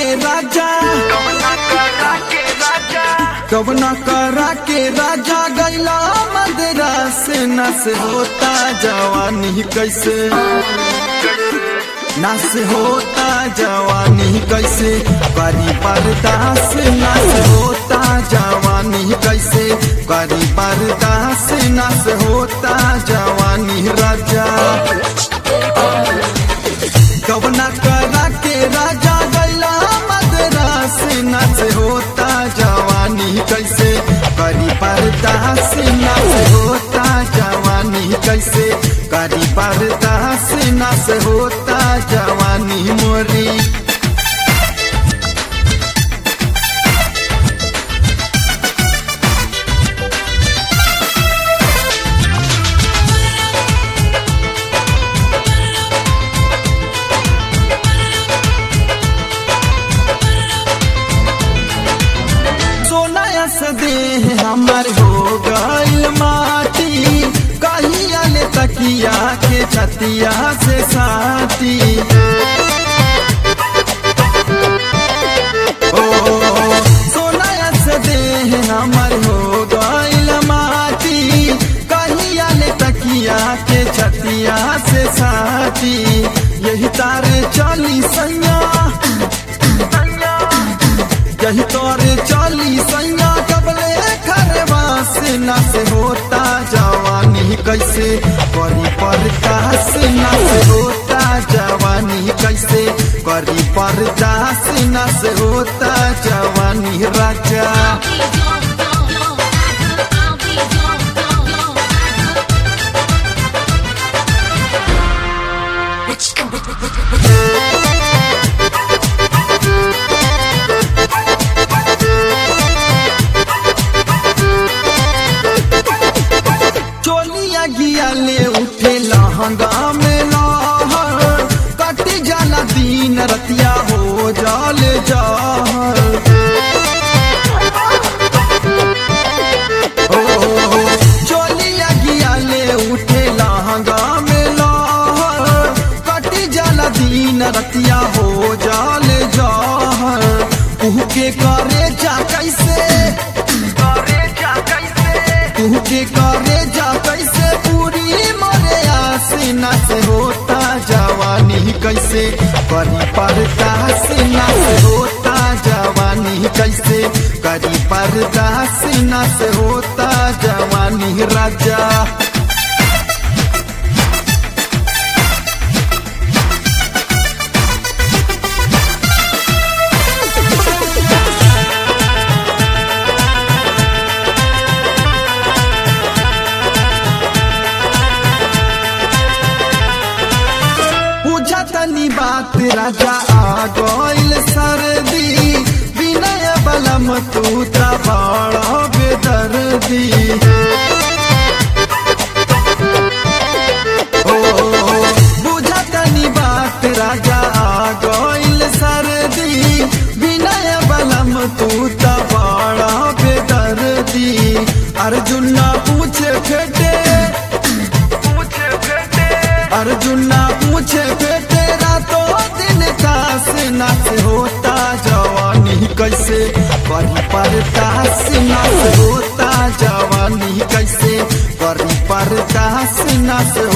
के राजा कवना करा के राजा गैला मदरा से नस होता जवानी कैसे नस होता जवानी कैसे करी बर्दाश्त नस होता जवानी कैसे करी बर्दाश्त नस होता जवानी राजा कवना करा के राजा गैला मदरास नस होता जवानी कैसे करी बर्दाश्त नस होता जवानी कैसे करी बर्दाश्त नस होता जवानी मोरी सोना से देह हमर हो गइल माटी कहिया ले तकिया के छतिया से साथी ओ सोना से देह हमर हो गइल माटी कहिया ले तकिया के छतिया से साथी यही तारे चली सैया यही तोरे चाली सैया कबले खरवा से न से होता जवानी कैसे करी पर्दा से न से होता जवानी कैसे करी पर्दा से न से होता जवानी राजा चोलिया गिया ले उठे लहंगा में लहर कट जाला दिन रतिया हो जाल जहर ओ चोलिया गिया ले उठे लहंगा में लहर कट जाला दिन रतिया हो जाल जहर उह के करे जा कैसे तू के करे जा कैसे पूरी मरे आसीना से होता जवानी कैसे करी पर्दा सीना से होता जवानी कैसे करी पर्दा सीना से होता जवानी राजा पूछा तनी बात राजा आ गइल सर्दी विनय बलम तू त बड़ बेदर्दी ओ बुझा तनी बात राजा आ गइल सर्दी विनय बलम तू त बड़ बेदर्दी अर्जुन ना पूछे फेटे अर्जुन ना पूछे फे तेरा तो दिन कास नाच होता जवानी कैसे करी परदास नाच होता जवानी कैसे करी परदास नाच